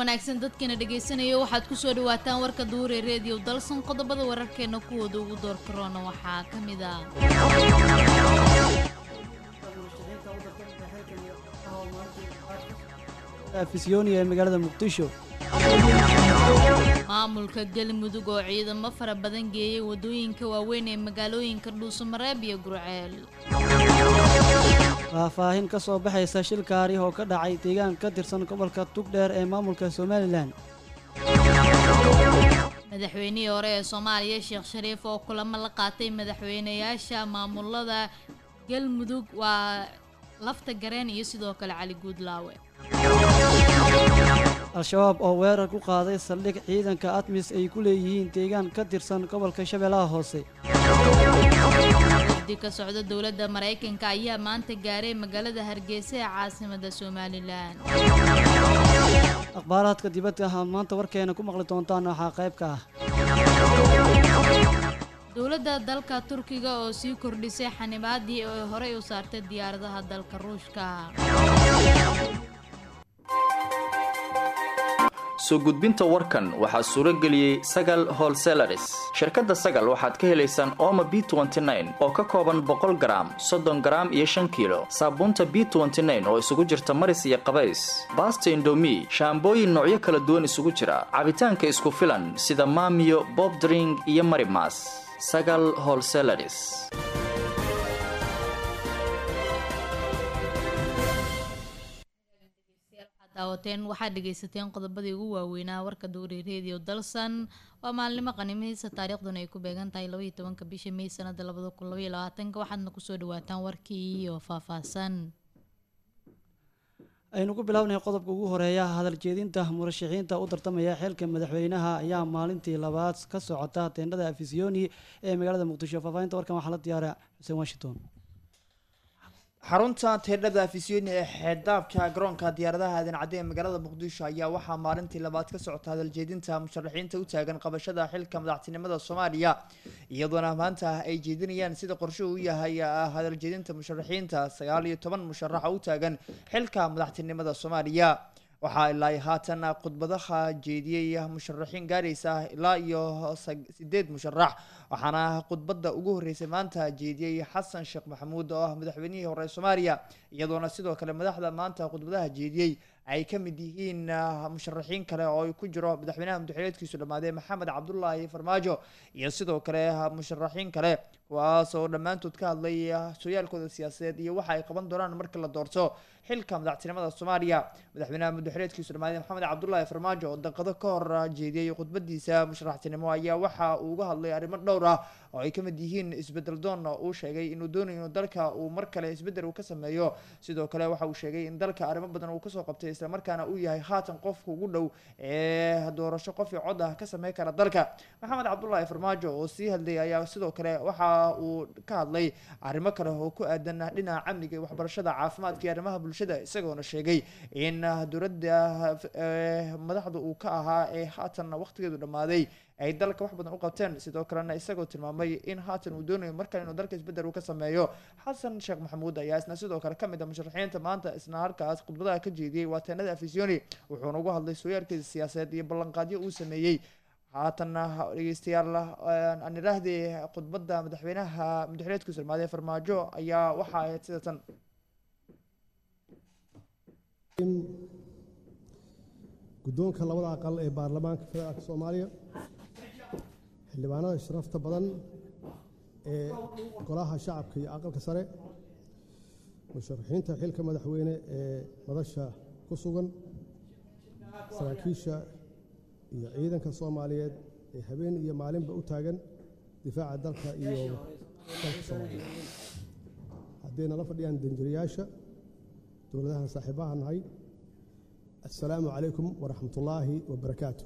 wanaagsan dadkana dhegaysanaya waxaad kusoo dhawaataan warka duure reediyo dalsan qodobada wararkeena kuwooda ugu door karoona waxaa ka mid ah afisyooni ee magaalada muqdisho maamulka galmudug oo ciidamo fara badan geeyay wadooyinka waaweyn ee magaalooyinka dhuusamareeb iyo gurceel faahfaahin ka soo baxaysa shil kaari oo ka dhacay deegaan ka tirsan gobolka tugdheer ee maamulka somalilan madaxweynihii hore ee soomaaliya sheekh shariif oo kulamo la qaatay madaxweynayaasha maamulada galmudug waa lafta gareen iyo sidoo kale cali guudlaawe al-shabaab oo weerar ku qaaday saldhig ciidanka admis ay ku leeyihiin deegaan ka tirsan gobolka shabeellaha hoose wafdi ka socda dowladda maraykanka ayaa maanta gaaray magaalada hargeysa ee caasimada somalilan akhbaaraadka dibadda ahaad maanta warkeena ku maqli doontaan waxaa qayb ka ah dowladda dalka turkiga oo sii kordhisay xanibaadii ay horey u saartay diyaaradaha dalka ruushka soo gudbinta warkan waxaa suuro geliyey sagal holselaris shirkadda sagal waxaad ka helaysaan ooma b oo ka kooban boqol garaam soddon garaam iyo shan kiilo saabuunta b oo isugu jirta maris iyo qabays baasta indomi shaambooyin noocyo kala duwan isugu jira cabitaanka isku filan sida maamiyo bobdring iyo marimas sagal holselaris daawateen waxaad dhegaysateen qodobadii ugu waaweynaa warka duuri redio dalsan waa maalnimo qanimihiisa taariikhduna ay ku beegan tahay labaiyo tobanka bisha may sanada labada kun labaiyo labaatanka waxaadna kusoo dhawaataan warkii iyo faahfaahsan aynu ku bilaabnay qodobka ugu horeeya hadal jeedinta murashaxiinta u tartamaya xilka madaxweynaha ayaa maalintii labaad ka socota teendhada afisyooni ee magaalada muqdisho faahfaahinta warkan waxaa la diyaara xuseen washington xarunta teedhada afisyooni ee xeeddaabka garoonka diyaaradaha aadan cadde ee magaalada muqdisho ayaa waxaa maalintii labaad ka socota hadaljeedinta musharaxiinta u taagan qabashada xilka madaxtinimada soomaaliya iyadoona maanta ay jeedinayaan sida qorshuhu u yahay hadaljeedinta musharaxiinta sagaal iyo toban musharaxa u taagan xilka madaxtinimada soomaaliya waxaa ilaa haatan khudbadaha jeediyey musharaxiin gaaraysa ilaa iyo sideed musharax waxaana khudbadda ugu horreysay maanta jeediyey xasan sheekh maxamuud oo ah madaxweynihii hore soomaaliya iyadoona sidoo kale madaxda maanta khudbadaha jeediyey ay ka mid yihiin musharaxiin kale oo ay ku jiro madaxweynaha madaxweneedkiisu dhammaadee maxamed cabdulaahi farmaajo iyo sidoo kale musharaxiin kale kuwaas oo dhammaantood ka hadlay sooyaalkooda siyaasadeed iyo waxa ay qaban doonaan marka la doorto xilka madaxtinimada soomaaliya madaxweynaha madaxweneedkiisu dhammaadee maxamed cabdulaahi farmaajo oo daqado ka hor jeediyey khudbadiisa musharaxtinimo ayaa waxa uu uga hadlay arrimo dhowr ah oo ay ka mid yihiin isbedel doon uu sheegay inuu doonayo inuu dalka uu mar kale isbedel uu ka sameeyo sidoo kale waxa uu sheegay in dalka arrimo badan uu kasoo qabtay islamarkaana uu yahay haatan qofka ugu dhow ee doorasho qof iyo cod ah ka sameyn kara dalka maxamed cabdulaahi farmaajo oo sii hadlay ayaa sidoo kale waxa uu ka hadlay arrimo kale oo ku aadan dhinaca amniga iyo waxbarashada caafimaadka iyo arrimaha bulshada isagoona sheegay in dowladda madaxda uu ka ahaa ee haatan waqtigeedu dhammaaday ay dalka wax badan u qabteen sidoo kalena isagoo tilmaamay in haatan uu doonayo markale inuu dalka isbedel uu ka sameeyo xasan sheekh maxamuud ayaa isna sidoo kale kamid a musharaxiinta maanta isna halkaas khudbadaha ka jeediyey waa teenada afisyooni wuxuuna uga hadlay sooyaalkiisa siyaasadeed iyo ballanqaadyo uu sameeyey haatanna dhegeystayaal aan idhaahdii khudbadda madaxweynaha madaxweneedkiisu dhamaaday farmaajo ayaa waxa ahayd sida tan guddoonka labada aqal ee baarlamaanka federaalka soomaaliya xildhibaanada sharafta badan ee golaha shacabka iyo aqalka sare musharaxiinta xilka madaxweyne ee madasha ku sugan saraakiisha iyo ciidanka soomaaliyeed ee habeen iyo maalinba u taagan difaaca dalka iyo dalka soomaaliya haddayna la fadhiyaan danjirayaasha dowladahan saaxiibaha nahay assalaamu calaykum waraxmat ullaahi wabarakaatu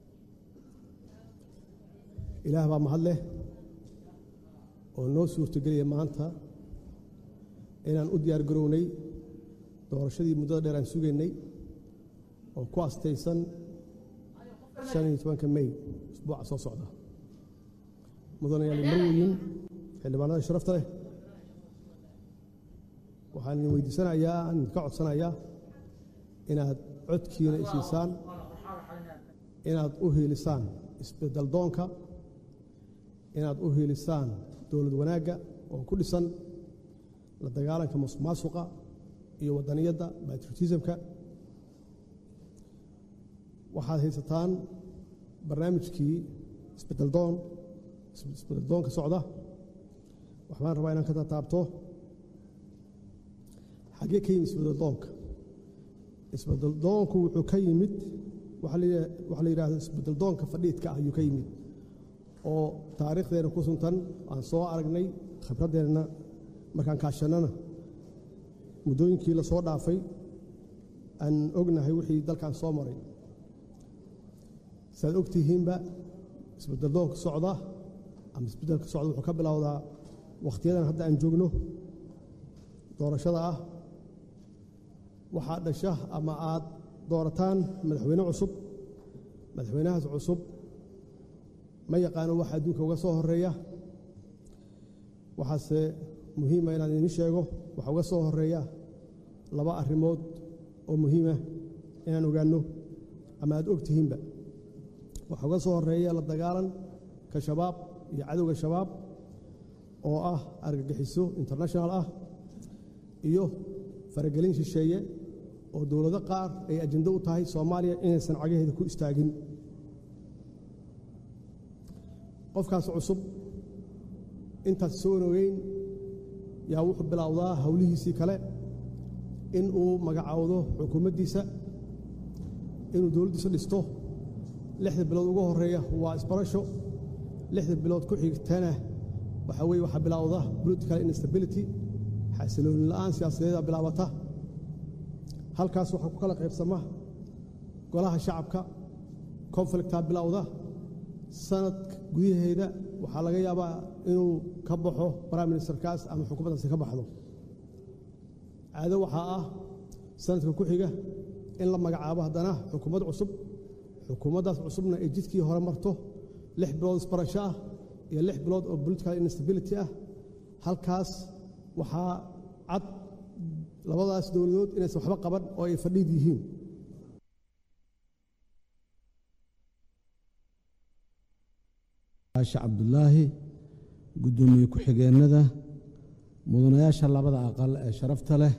ilaah baa mahad leh oo noo suurtogeliya maanta inaan u diyaar garownay doorashadii muddada dheer aan sugaynay oo ku astaysan shan iyo tobanka mey isbuuca soo socda mudanayaal marweyin xildhibaanada sharafta leh waxaan idin weydiisanayaa aan idinka codsanayaa inaad codkiina isiisaan inaad u hiilisaan isbeddel doonka inaad u hiilisaan dowlad wanaagga oo ku dhisan la dagaalanka musuq maasuqa iyo waddaniyadda patriotismka waxaad haysataan barnaamijkii isbeddeldoon isbeddeldoonka socda waxbaan rabaa inaan ka tataabto xaggee ka yimid isbeddeldoonka isbeddeldoonku wuxuu ka yimid waxaa la yidhahda isbeddeldoonka fadhiidka ah ayuu ka yimid oo taariikhdeena ku suntan aan soo aragnay khibraddeenna markaan kaashannana muddooyinkii la soo dhaafay aan ognahay wixii dalkan soo maray siaad og tihiinba isbeddeldoonka socda ama isbeddelka socda wuxuu ka bilowdaa wakhtiyadan hadda aan joogno doorashada ah waxaad dhasha ama aad doorataan madaxweyne cusub madaxweynahaas cusub ma yaqaano waxa adduunka uga soo horeeya waxaase muhiima inaan idiin sheego waxa uga soo horeeya laba arrimood oo muhiima inaan ogaanno ama aad og tihiinba waxa uga soo horeeya la dagaalanka shabaab iyo cadowga shabaab oo ah argagixiso international ah iyo faragelin shisheeye oo dowlado qaar ay ajando u tahay soomaaliya inaysan cagaheeda ku istaagin qofkaas cusub intaas soo ogeyn yaa wuxuu bilowdaa howlihiisii kale in uu magacaawdo xukuumaddiisa inuu dowladdiisa dhisto lixda bilood ugu horeeya waa isbarasho lixda bilood ku xigtana waxaa weye waxaa bilowda political instability xasilooni la'aan siyaasadeeda bilaabata halkaas waxaa ku kala qaybsama golaha shacabka conflictaa bilowda sanad gudaheeda waxaa laga yaabaa inuu ka baxo prime ministerkaas ama xukuumaddaasi ka baxdo caado waxaa ah sanadka ku xiga in la magacaabo haddana xukuumad cusub xukuumaddaas cusubna ay jidkii hore marto lix bilood isbarasho ah iyo lix bilood oo political instability ah halkaas waxaa cad labadaas dowladood inaysan waxba qaban oo ay fadhiid yihiin aasha cabdulaahi guddoomiye ku-xigeennada mudanayaasha labada aqal ee sharafta leh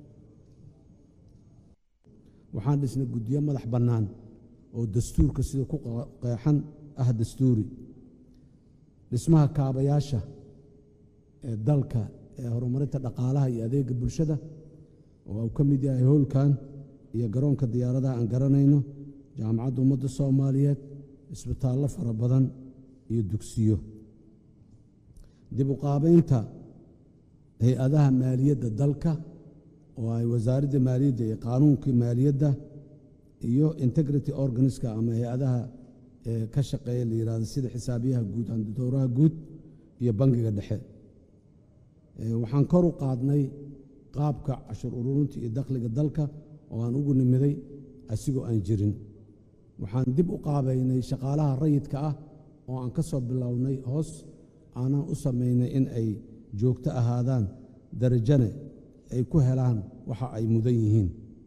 waxaan dhisnay guddiyo madax bannaan oo dastuurka sida ku qeexan ah dastuuri dhismaha kaabayaasha ee dalka ee horumarinta dhaqaalaha iyo adeega bulshada oo uu ka mid yahay howlkan iyo garoonka diyaaradaha aan garanayno jaamacadda ummadda soomaaliyeed isbitaallo fara badan iyo dugsiyo dib u qaabaynta hay-adaha maaliyadda dalka oo ay wasaaradda maaliyadda iyo qaanuunkii maaliyadda iyo integrity organiska ama hay-adaha ka shaqeeya la yihahdo sida xisaabiyaha guud handidowraha guud iyo bangiga dhexe waxaan kor u qaadnay qaabka cashur ururinta iyo dakhliga dalka oo aan ugu nimiday asigoo aan jirin waxaan dib u qaabaynay shaqaalaha rayidka ah oo aan ka soo bilownay hoos aanaan u samaynay in ay joogto ahaadaan darajane ay ku helaan waxa ay mudan yihiin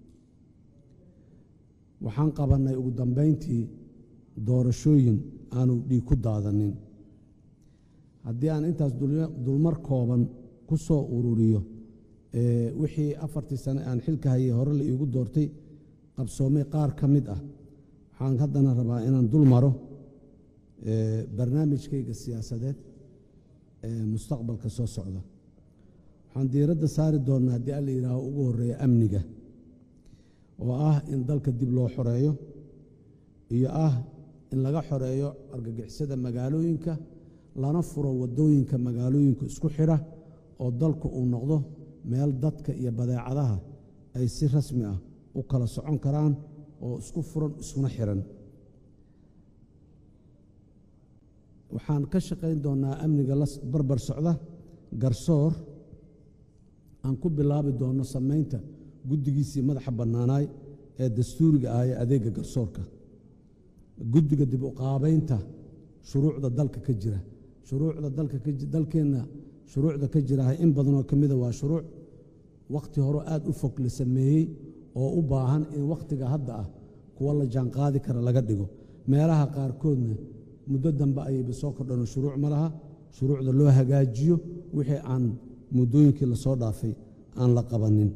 waxaan qabannay ugu dambayntii doorashooyin aanu dhiig ku daadanin haddii aan intaas dulmar kooban ku soo ururiyo wixii afartii sane aan xilka hayay hore la iigu doortay qabsoomay qaar ka mid ah waxaan haddana rabaa inaan dul maro barnaamijkayga siyaasadeed ee mustaqbalka soo socda waxaan diiradda saari doonnaa haddii alla yidhaaho ugu horreeya amniga oo ah in dalka dib loo xoreeyo iyo ah in laga xoreeyo argagixisada magaalooyinka lana furo waddooyinka magaalooyinka isku xidha oo dalku uu noqdo meel dadka iyo badeecadaha ay si rasmi ah u kala socon karaan oo isku furan iskuna xihan waxaan ka shaqayn doonnaa amniga la barbar socda garsoor aan ku bilaabi doonno samaynta guddigiisii madaxa bannaanaay ee dastuuriga ah ee adeegga garsoorka guddiga dib u qaabaynta shuruucda dalka ka jira shuruucda dalkeenna shuruucda ka jiraah in badanoo ka mida waa shuruuc wakhti hore aad u fog la sameeyey oo u baahan in wakhtiga hadda ah kuwa la jaanqaadi kara laga dhigo meelaha qaarkoodna muddo dambe ayayba soo kordhanoo shuruuc ma laha shuruucda loo hagaajiyo wixii aan muddooyinkii lasoo dhaafay aan la qabanin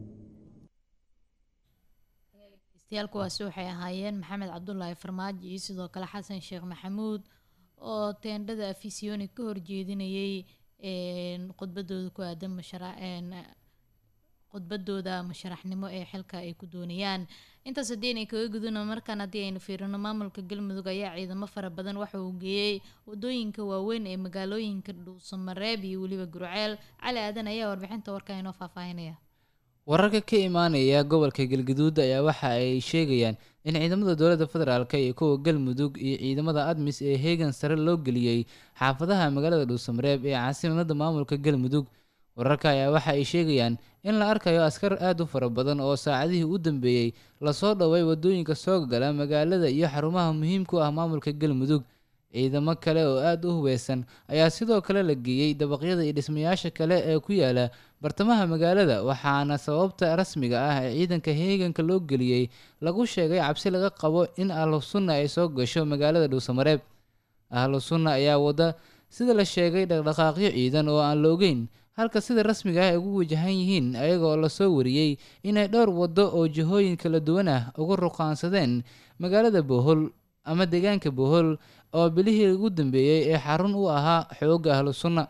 degeystayaal kuwaasi waxay ahaayeen maxamed cabdulaahi farmaajo iyo sidoo kale xasan sheekh maxamuud oo teendhada afisiyoni ka horjeedinayay khudbadooda ku aadan mashara khudbadooda masharaxnimo ee xilka ay ku doonayaan intaas haddii inay kaga guduna markaan haddii aynu fiirino maamulka galmudug ayaa ciidamo fara badan waxa uu geeyey wadooyinka waaweyn ee magaalooyinka dhuusamareeb iyo weliba gurceel cali aadan ayaa warbixinta warkaa inoo faahfaahinaya wararka ka imaanaya gobolka galgaduud ayaa waxa ay sheegayaan in ciidamada dowladda federaalk iyo kuwa galmudug iyo ciidamada admis ee heegan sare loo geliyey xaafadaha magaalada dhuusamareeb ee caasimada maamulka galmudug wararka ayaa waxa ay sheegayaan in la arkayo askar aad u fara badan oo saacadihii u dambeeyey lasoo dhoway wadooyinka soo gala magaalada iyo xarumaha muhiimka u ah maamulka galmudug ciidamo kale oo aada u hubeysan ayaa sidoo kale la geeyey dabaqyada iyo dhismayaasha kale ee ku yaala bartamaha magaalada waxaana sababta rasmiga ah ee ciidanka heeganka loo geliyey lagu sheegay cabsi laga qabo in ahlu sunna ay soo gasho magaalada dhuusamareeb ahlu sunna ayaa wada sida la sheegay dhaqdhaqaaqyo ciidan oo aan la ogeyn halka sida rasmiga ah ay ugu wajahan yihiin ayagoo lasoo wariyey inay dhowr waddo oo jihooyin kala duwan ah uga ruqaansadeen magaalada bohol ama deegaanka bohol oo bilihii ugu dambeeyey ee xarun u ahaa xoogga ahlu sunna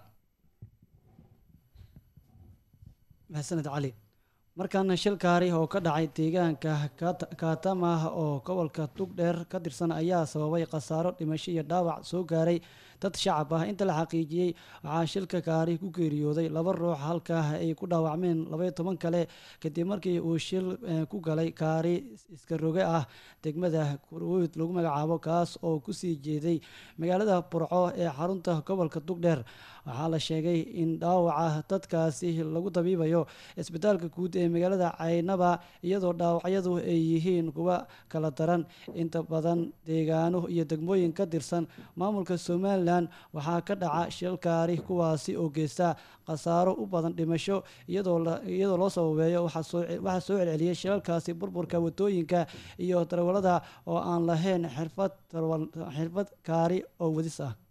maxsaned cali markaana shil kaari oo ka dhacay deegaanka kaatamah oo gobolka tugdheer ka tirsan ayaa sababay khasaaro dhimasho iyo dhaawac soo gaaray dad shacab ah inta la xaqiijiyey waxaa shilka kaari ku geeriyooday laba ruux halkaa ay ku dhaawacmeen labaiyo toban kale kadib markii uu shil ku galay kaari iska roge ah degmada kurwud lagu magacaabo kaas oo kusii jeeday magaalada burco ee xarunta gobolka tugdheer waxaa la sheegay in dhaawaca dadkaasi lagu dabiibayo isbitaalka guud ee magaalada caynaba iyadoo dhaawacyadu ay yihiin kuwa kala daran inta badan deegaano iyo degmooyin ka tirsan maamulka somalilan waxaa ka dhaca shilkaari kuwaasi oo geysta khasaaro u badan dhimasho iyadoo loo sababeeyo waxaa soo celceliyay shilalkaasi burburka wadooyinka iyo darwalada oo aan lahayn xirfad kaari oo wadis ah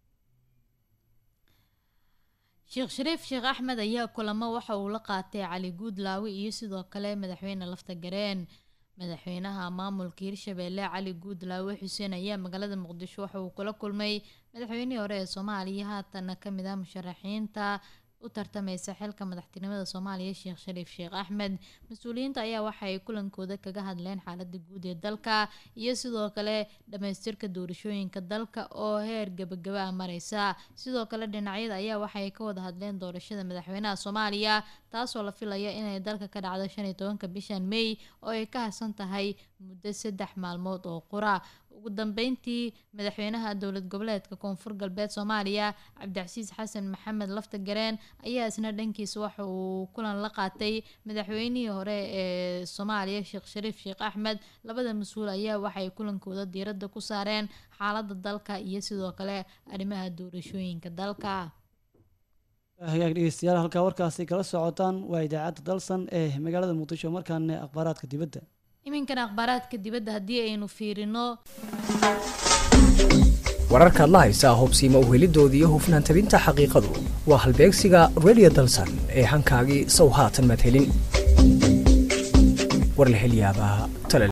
sheekh shariif sheekh axmed ayaa kulamo waxa uu la qaatay cali guudlaawe iyo sidoo kale madaxweyne lafta gareen madaxweynaha maamulka hirshabeelle cali guudlaawe xuseen ayaa magaalada muqdisho waxa uu kula kulmay madaxweynihii hore ee soomaaliya haatana kamid ah musharaxiinta u tartameysa xilka madaxtinimada soomaaliya sheekh shariif sheekh axmed mas-uuliyiinta ayaa waxa ay kulankooda kaga hadleen xaalada guud ee dalka iyo sidoo kale dhamaystirka doorashooyinka dalka oo heer gabagaba ah mareysa sidoo kale dhinacyada ayaa waxaay ka wada hadleen doorashada madaxweynaha soomaaliya taasoo la filaya inay dalka ka dhacdo shan iyo tobanka bishan may oo ay ka harsan tahay muddo saddex maalmood oo qura ugu dambeyntii madaxweynaha dowlad goboleedka koonfur galbeed soomaaliya cabdicasiis xasan maxamed lafta gareen ayaa isna dhankiisa waxa uu kulan la qaatay madaxweynihii hore ee soomaaliya sheekh shariif sheekh axmed labada mas-uul ayaa waxay kulankooda diiradda ku saareen xaalada dalka iyo sidoo kale arrimaha doorashooyinka dalka hagaag dhegeystayaal halkaa warkaasi kala socotaan waa idaacadda dalsan ee magaalada muqdisho markaana akhbaaraadka dibadda iminkana akhbaaraadka dibadda haddii aynu fiirino wararkaad la haysaa hubsiima uhelidooda iyo hufnaan tabinta xaqiiqadu waa halbeegsiga redio dalsan ee hankaagii sow haatan madhelin war la helyaabaa